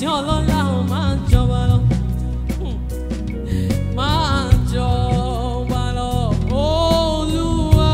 tí ọlọ́lá ò máa jọba lọ. Máa jọba lọ, Olúwa.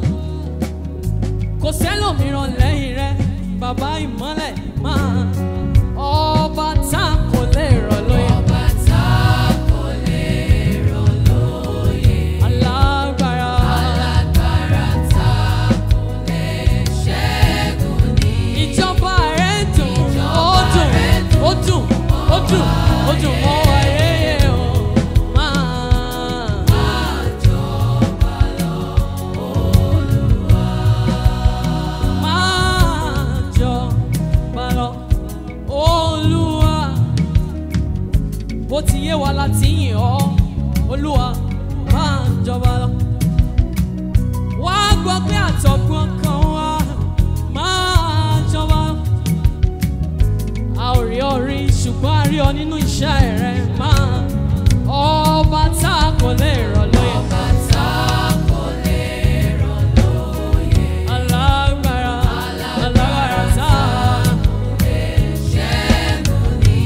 Kò sẹ́lòmíràn lẹ́yìn rẹ̀, bàbá ìmọ́lẹ̀ máa. Ọba tá kò lè rọ̀ lóyè. Ọba tá kò lè rọ̀ lóyè. Alágbára. Alágbára tá kò lè ṣẹ́gun ní. Ìjọba rẹ̀ dùn, ó Ìjọba dùn, rẹ̀ ó dùn, ó dùn, ó dùn mọ́ wa yéye o. Máa. Máa jọba lọ, máa jọba lọ. Olúwa, bó ti yé wa láti yìn ọ́, Olúwa máa jọba lọ. Wá gbọ́ pé àtọ̀gbọ́n kan wá máa jọba lọ. A ò rí ọ rí ṣùgbọ́n a rí ọ nínú iṣẹ́ rẹ máa. Ọba tá a kò lè rọ̀ lóyè. ọba tá kò lè rọ̀ lóyè. Alágbára, alágbára tá a. Ṣẹ́gun ní.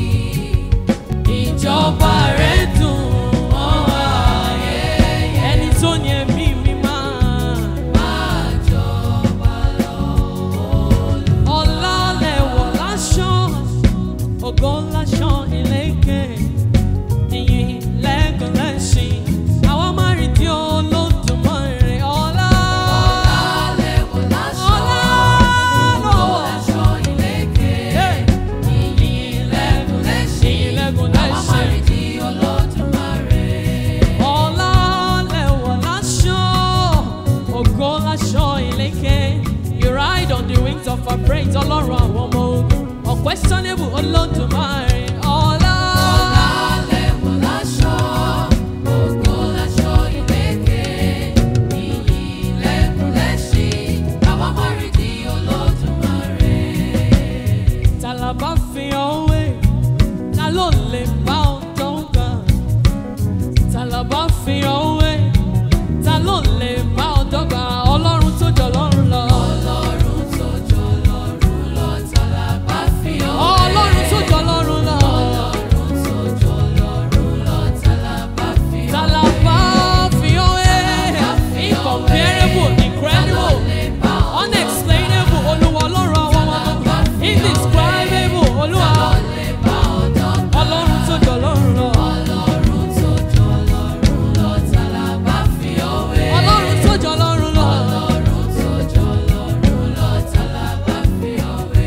Ìjọba rẹ̀ dùn mọ́ wa. Ẹni tó ní ẹ̀mí mi máa. Máa jọba lọ, Ọlá lẹ̀wọ̀ láṣọ, ògo láṣọ ìlékè. Ìyìn lẹ́gàn lẹ́ṣin. Àwa máa rí di Olódùmarè. Ọlá. Alẹ́ wọ̀ láṣọ. Ọlá Ògo lọ́wọ́. láṣọ ìlékè. Hey. Ìyìn lẹ́gùn lẹ́ṣin. Ìyìn lẹ́gùn Àwa lẹ́ṣin. máa rí di Olódùmarè. Ọlá lẹ̀wọ̀ láṣọ, ògo láṣọ ìlékè. You ride on the wings of our praise, Ọlọ́run àwọn ọmọ ogun. Unquestionable Olódùmarè. Ọlá. Alẹ́ wọ̀ láṣọ. Ògo láṣọ ìlékè. Ìyìn lẹ́gùn lẹ́ṣin. Àwa máa rí di Olódùmarè. Ta la bá fi ọwé? Ta ló lè bá ọjọ́ gbà? Ta la bá fi ọwé? Ta ló lè bá ọjọ́ gbà? Ọlọ́run tó jọ lọ́run lọ. Ọlọ́run tó jọ lọ́run lọ, ta la bá fi ọ́ wé? Ọlọ́run tó jọ lọ́run lọ. Ọlọ́run tó jọ lọ́run lọ, ta la bá fi ọ́ Ta la bá fi ọwé? Incomparable, incredible, unexplainable, Olúwa Ọlọ́run àwọn ọmọ ọmọ. Indescribable, Olúwa. lè bá ọ̀dọ́ gbà? Ọlọ́run tó jọ lọ́run lọ. Ọlọ́run tó jọ lọ́run lọ, ta la bá fi ọ́ wé? Ọlọ́run tó jọ lọ́run lọ. Ọlọ́run tó jọ lọ́run lọ, ta la bá fi ọ́ wé?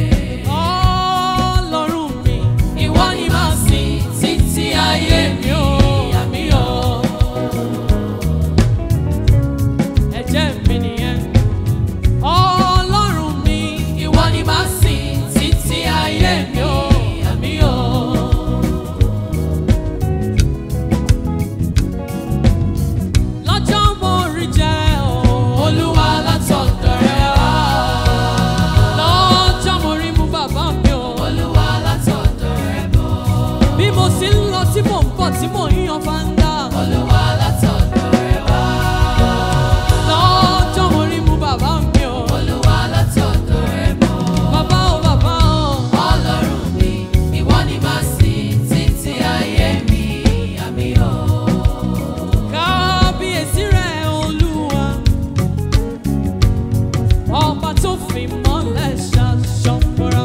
Ọlọ́run mi, ìwọ ni màá sìn títí ayé mi ò àmì ọ̀. Ẹ̀jẹ̀ mi nìyẹn. Ọlọ́run mi, ìwọ ni màá sìn títí ayé mi ò àmì ọ̀. Lọ́jọ́ mo rí jẹ́ o, Olúwa látọ̀dọ̀ rẹ wá. Lọ́jọ́ mo rí mú bàbá mi o. Olúwa látọ̀dọ̀ rẹ bọ̀. Bí mo sì ń lọ tí mò ń bọ̀ tí mò ń yan fanda. Olúwa látọ̀dọ̀ rẹ wá. Lọ́jọ́ mo rí mú bàbá mi o. Olúwa látọ̀dọ̀ rẹ bọ̀. Bàbá o bàbá o. Ọlọ́run mi, ìwọ ni màá sìn títí ayé mi, àmì ò. Kábíyèsí rẹ̀ Olúwa. Ọba tó fi mọ́lẹ̀ ṣaṣọ́pọ̀ra.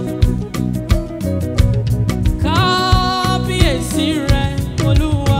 Kábíyèsí rẹ̀ Olúwa.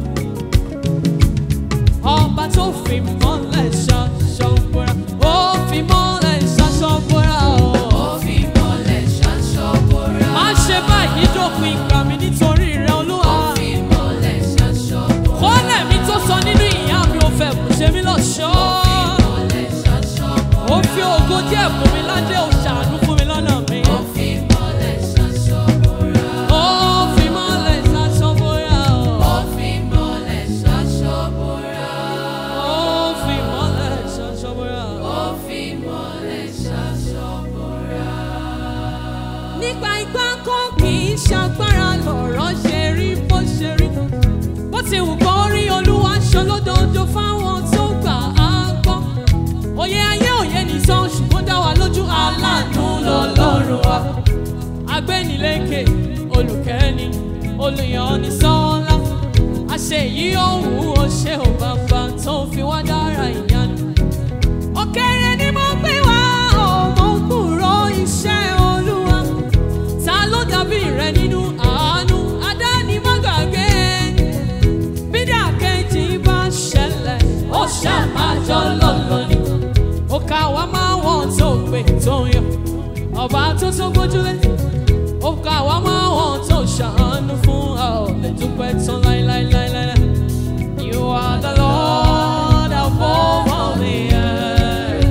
Ọba tó fi mọ́lẹ̀ ṣaṣọ́pọ̀ra. Ó fi mọ́lẹ̀ ṣaṣọ́pọ̀ra o. Ó fi mọ́lẹ̀ ṣaṣọ bora. Má ṣe báyìí dópin ìgbà mi nítorí rẹ̀ Olúwa. Ó fi mọ́lẹ̀ ṣaṣọ bora. Kọ́lẹ̀ mi tó sọ nínú ìyá mi ò fẹ́ kù ṣe mí lọ́ṣọ́. Mọ́lẹ̀ ṣaṣọ bora. Ó fi ògo díẹ̀ fún mi ládé ó ṣàánú fún mi lọ́nà mi. Ó fi mọ́lẹ̀ ṣaṣọ bora. Ó fi mọ́lẹ̀ ṣaṣọ bóyá o. Ó fi mọ́lẹ̀ ṣaṣọ bora. Ó fi mọ́lẹ̀ ṣaṣọ bóyá o. Ó fi mọ́lẹ̀ ṣaṣọ bora. Nípa igbá kan kì í ṣagbára lọ̀rọ̀ ṣe rí bó ṣe rí. Bó ti wù kó rí olúwa ṣolódodo fáwọn tó gbà á gbọ́. Òye ayé òye nìsan ṣùgbọ́n dá wa lójú aláàánú lọ́lọ́run wa. Agbẹ́nilékè olùkẹ́ni olùyọ̀ni sọ́lá àṣẹ yìí òun ò ṣe ò bàbá tó fi wá dára ìyanu. òkèrè ni mo gbé wá ọmọ kúrò iṣẹ́ olúwa ta ló dàbí rẹ nínú àánú adánimọ̀gàgé bídà kejì bá ṣẹlẹ̀ ó ṣàmájọ́ lọ́lọ́ ni ó ká wá máa wọ́n tó pè tó ń yọ ọba tó tó gbójúlé ó ká wá máa wọ́n tó ṣàánú fún a ò lè dúpẹ́ tán láíláíláíláí. You are the Lord above all the earth.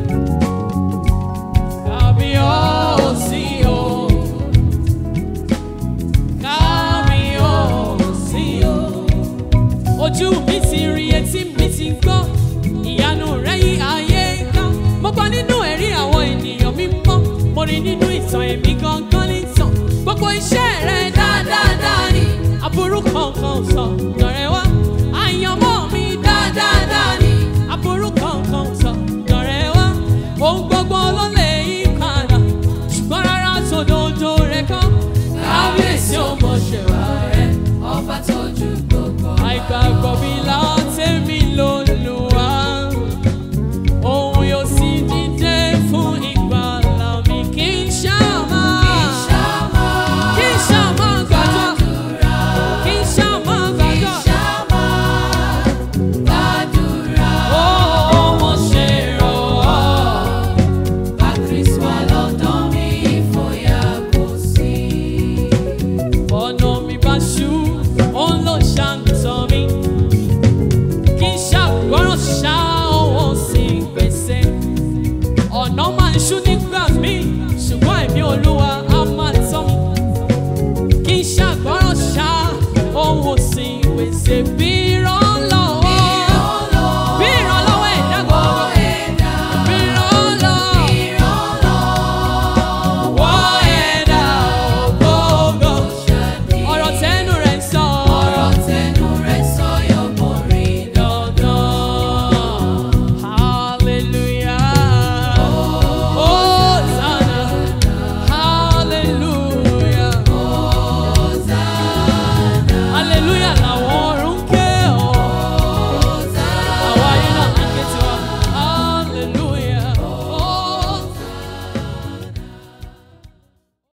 Kábíyèsí o. Kábíyèsí o. Ojú mi ti rí etí mi ti gbọ́, ìyanu rẹ̀ yí ayé ká. Mo gbọ́ nínú ẹ̀rí àwọn ènìyàn mímọ́, mo rí nínú ìtàn èmi gangan nìtàn. Gbogbo iṣẹ́ rẹ̀ dáadáa ni, aburú kankan ò sọ.